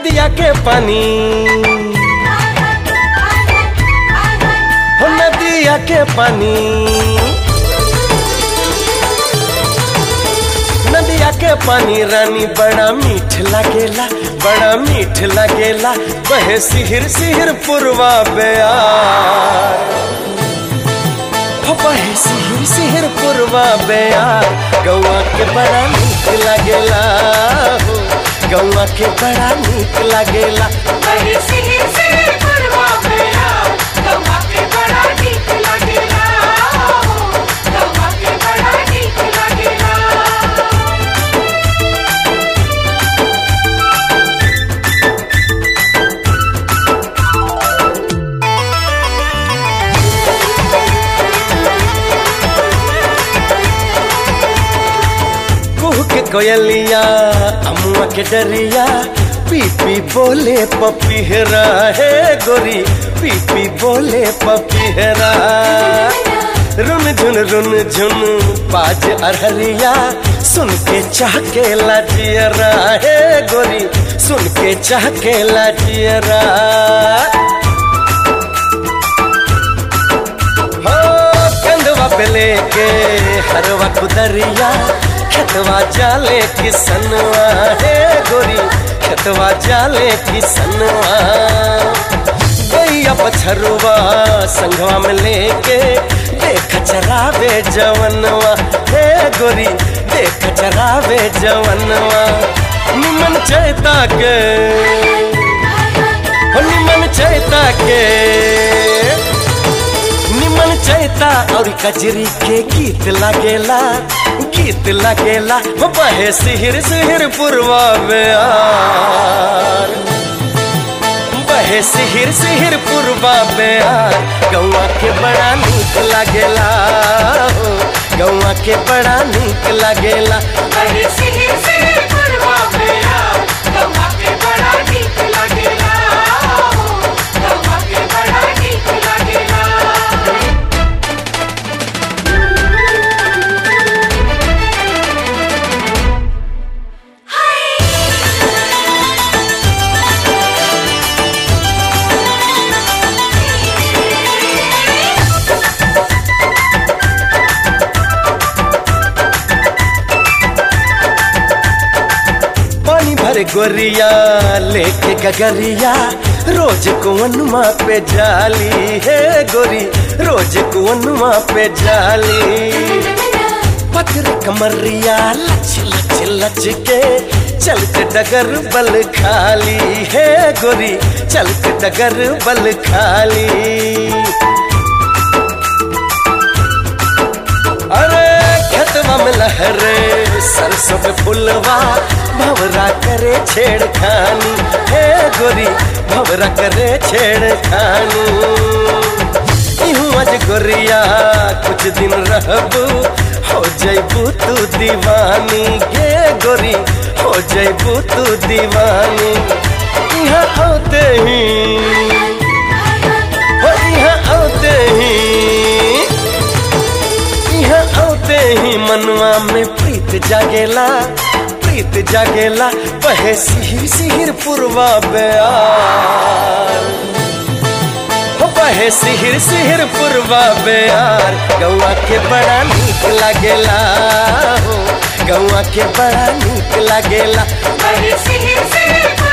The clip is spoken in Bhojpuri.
नदिया के पानी हो नदिया के पानी नदिया के पानी रानी बड़ा मीठ लागेला बड़ा मीठ लागेला बहे सिहिर सिहिर पुरवा बेयार हो बहे सिहिर सिहिर पुरवा बेयार गौआ के बड़ा मीठ लागेला हो गौआ के बड़ा मीठ लागेला बड़ी सिहिर सिहिर पुरवा बेया गवा के बड़ा नीक लागेला गवा के बड़ा नीक लागेला कुह के कोयलिया अमुआ के डरिया पी पी बोले पपीहरा है गोरी पी पी बोले पपीहरा रुन झुन रुन झुन बाज अरहरिया सुन के चाह के लाजियरा है गोरी सुन के चाह के लाजियरा हो कंधवा पे लेके हरवा कुदरिया खेतवा जाले किसनवा हे गोरी खेतवा जाले किसनवा गैया पछरुआ संगवा में लेके देख चरावे जवनवा हे गोरी देख चरावे जवनवा निमन चैता के हो निमन चैता के निमन चैता और कजरी के गीत लागेला गीत लागेला हो बहे सिहिर सिहिर पुरवा बेयार बहे सिहिर सिहिर पुरवा बेयार गौआ के बड़ा नीक लागेला हो गौआ के बड़ा नीक लागेला बड़ी सिहिर सिहिर पुरवा बेया गवा के बड़ा नीक लागेला गवा के बड़ा नीक लागेला पानी भर गोरिया लेके गगरिया रोज कुवनुमा पे जाली है गोरी रोज कुवनुमा पे जाली पत्थर कमरिया लच लच लच के चलते डगर बल खाली है गोरी चलते डगर बल खाली अरे खेतवा में लहरे सरसों पे फुलवा भवरा करे छेड़खानी हे गोरी भवरा करे छेड़खानी इहूं आज गोरिया कुछ दिन रहबू हो जैबू तू दीवानी गे गोरी हो जैबू तू दीवानी यहाँ आते ही हो यहाँ आते ही यहाँ आते ही मनवा में प्रीत जागेला प्रीत जागेला बहे सिहिर सिहिर पुरवा बेयार हो बहे सिहिर सिहिर पुरवा बेयार गौआ के बड़ा नीक लागेला हो गौआ के बड़ा नीक लागेला बड़ी सिहिर सिहिर